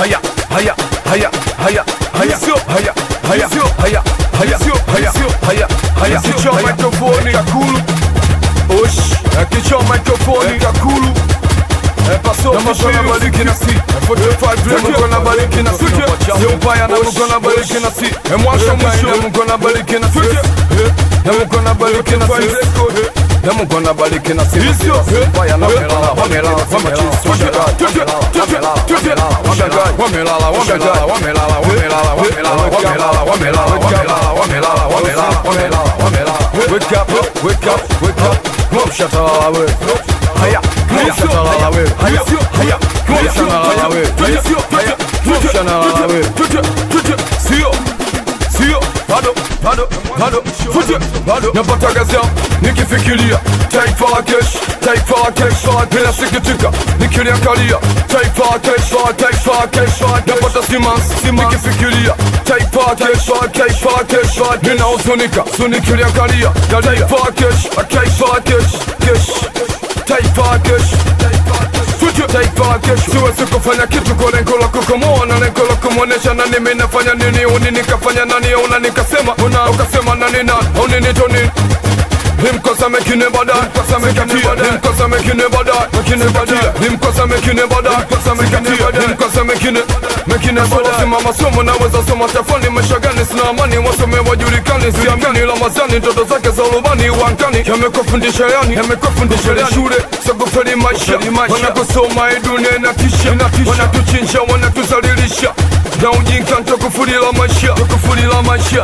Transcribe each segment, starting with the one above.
haya haya haya haya haya haya haya haya haya haya haya haya kichwa mikrofoni kakulu osh kichwa mikrofoni kakulu Paso mkono bariki na si 45 mkono bariki na si Sio mbaya na mkono bariki na si Mwasho mwisho mkono bariki na si Na mkono bariki na si Na mkono bariki na si Sio mbaya na wamelala wamelala wamelala wamelala wamelala wamelala wamelala wamelala wamelala wamelala wamelala wamelala wamelala wamelala wamelala wamelala Wake up wake up wake up Mom shut up we Haya haya shalala we haya haya Mom shalala we haya haya Mom shalala we Sio sio bado bado bado fute bado napata gazi yao nikifikiria taifa la kesho taifa la kesho ninasikitika nikiliangalia taifa la kesho taifa la kesho napata simansi nikifikiria taifa la kesho taifa la kesho ninahuzunika so nikiliangalia taifa la kesho taifa la kesho kesho taifa la kesho Future taifa la kesho siwezi kufanya kitu kwa lengo la kukomoa na lengo la kumwonesha nani mimi nafanya nini uni nikafanya nani au na nikasema una ukasema nani nani au nini to nini Nimkosa mekine bada Nimkosa mekine bada Nimkosa mekine bada Mekine bada Nimkosa mekine bada Nimkosa mekine bada Nimkosa mekine Mekine bada Simama somo naweza soma tafani Maisha gani sina amani Wasome wajulikani Siamini Ramazani Ndoto zake za urubani Wankani Yamekufundisha yani Yamekufundisha yani Shule Sakufeli maisha Wanakusoma hii dunia inatisha Wanatuchinja Wanatuzalilisha Na ujinga Ntakufurila maisha Ntakufurila maisha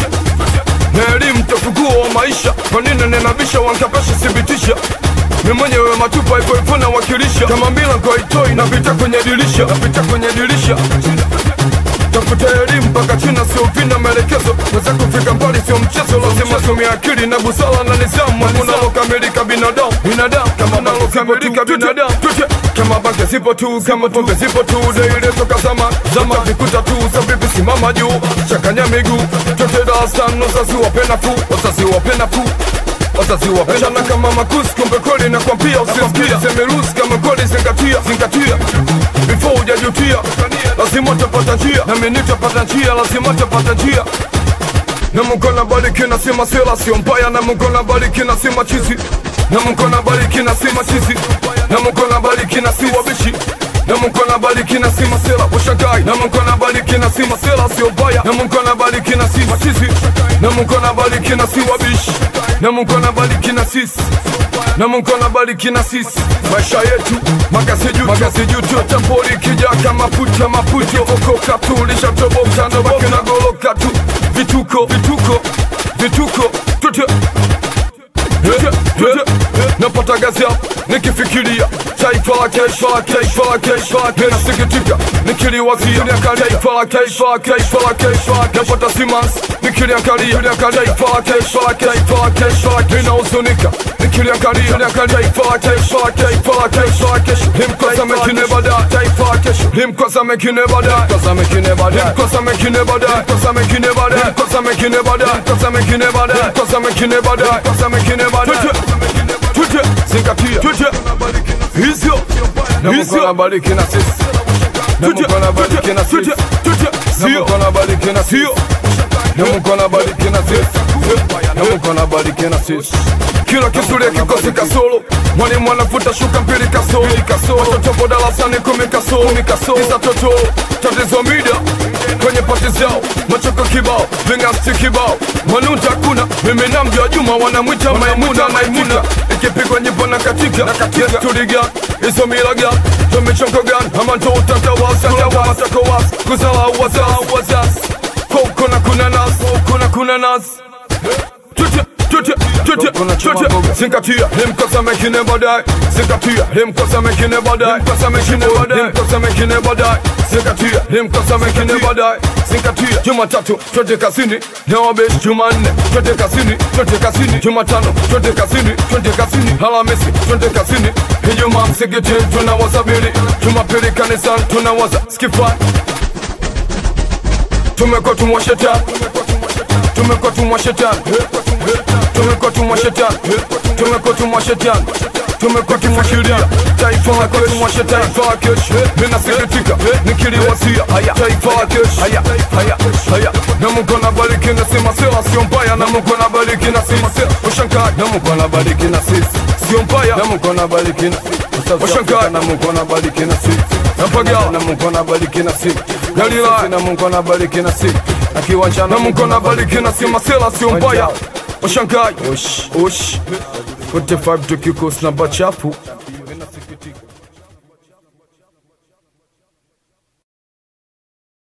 na elimu tafugua wa maisha kwa nini ninabisha wankapesha thibitisha mi mwenyewe matupa ipo ipo na wakilisha kama mbila kwa itoi napita kwenye dirisha napita kwenye dirisha tafuta elimu mpaka china sio vina maelekezo weza kufika mbali sio mchezo lazima tumia akili na busara na nizamu kunalokamilika binadamu binadamu kama nalokamilika binadamu kama bange zipo tu kama tonge zipo tu deile toka zama zama vikuta tu sabibi simama juu chakanya miguu tote darasani wazazi wapenda fu wazazi wapenda fu wazazi wapendana kama makusi kumbe kweli na kwambia usisikia semerusi kama kweli zingatia zingatia before hujajutia lazima utapata njia nami nitapata njia lazima utapata njia na Mungu anabariki na sema sela sio mbaya na Mungu anabariki na sema chizi na Mungu anabariki na sema chizi na Mungu anabariki na si wabishi na Mungu anabariki na sema sela ushangai na Mungu anabariki na sema sela sio mbaya na Mungu anabariki na sema chizi na Mungu anabariki na si wabishi na Mungu anabariki na sisi na Mungu anabariki na sisi maisha yetu magazi juu magazi juu tu tambori kija kama puta maputo okoka tu lishatoboka ndo baki na goloka tu vituko vituko vituko tute tute tute napata gazi hapo nikifikiria taifa la kesho la taifa la kesho la kesho nasikitika nikiliwazia taifa la kesho la taifa la kesho napata simansi nikiliangalia taifa la kesho la taifa la kesho ninahuzunika nikiliangalia taifa la kesho la taifa la kesho la kesho nimkosa mengine baadaye taifa la kesho nimkosa mengine baadaye nimkosa mengine baadaye nimkosa mengine baadaye nimkosa mengine baadaye nimkosa mengine baadaye nimkosa mengine baadaye nimkosa mengine baadaye nimkosa mengine baadaye tute zingatia tute hizyo hizyo nabariki na sisi tute nabariki na sisi tute sio nabariki na sio na Mungu anabariki na sisi na Mungu anabariki na sisi kila kizuri kikosi kasoro mwalimu anafuta shuka mbili kasoro kasoro watoto po darasani kumi kasoro kumi kasoro tisa toto tatizo mida kwenye pati zao machoko kibao vingasti kibao manuta kuna mimi na mjua Juma wanamwita Maimuna Maimuna ikipigwa nyimbo na katika na katika tuliga hizo milaga tumechongo gani ama ndo utatawasa tawasa tawasa kuzala wazazi wazazi Koko na kuna nas Koko na kuna nas Tute Tute Tute Tute Zingatia Nimkosa mekine baadaye Zingatia Nimkosa mekine baadaye Nimkosa mekine baadaye Nimkosa mekine baadaye Zingatia Nimkosa mekine baadaye Zingatia Jumatatu twende kazini na wabeshi Jumanne twende kazini twende kazini Jumatano twende kazini twende kazini Alhamisi twende kazini Ijumaa msikitini tunawasabiri Jumapili kanisani tunawaza skifani tumekuwa tumwa shetani tumekuwa tumwa shetani tumekuwa tumwa shetani tumekuwa tumwa shetani tumekuwa kimwashiria taifa la kesho, mwashe taifa la kesho. Ninasikitika nikiliwasia haya taifa la kesho, haya haya haya, na Mungu anabariki na sema sela sio mbaya, na Mungu anabariki na sema sela ushangaji, na Mungu anabariki na sisi sio mbaya, na Mungu anabariki na ushangaji, na Mungu anabariki na sisi napagawa, na Mungu anabariki na sisi Galila, na Mungu anabariki na sisi na kiwanja, na Mungu anabariki na sema sela sio mbaya, ushangaji, osh osh 45 tukikos namba chafu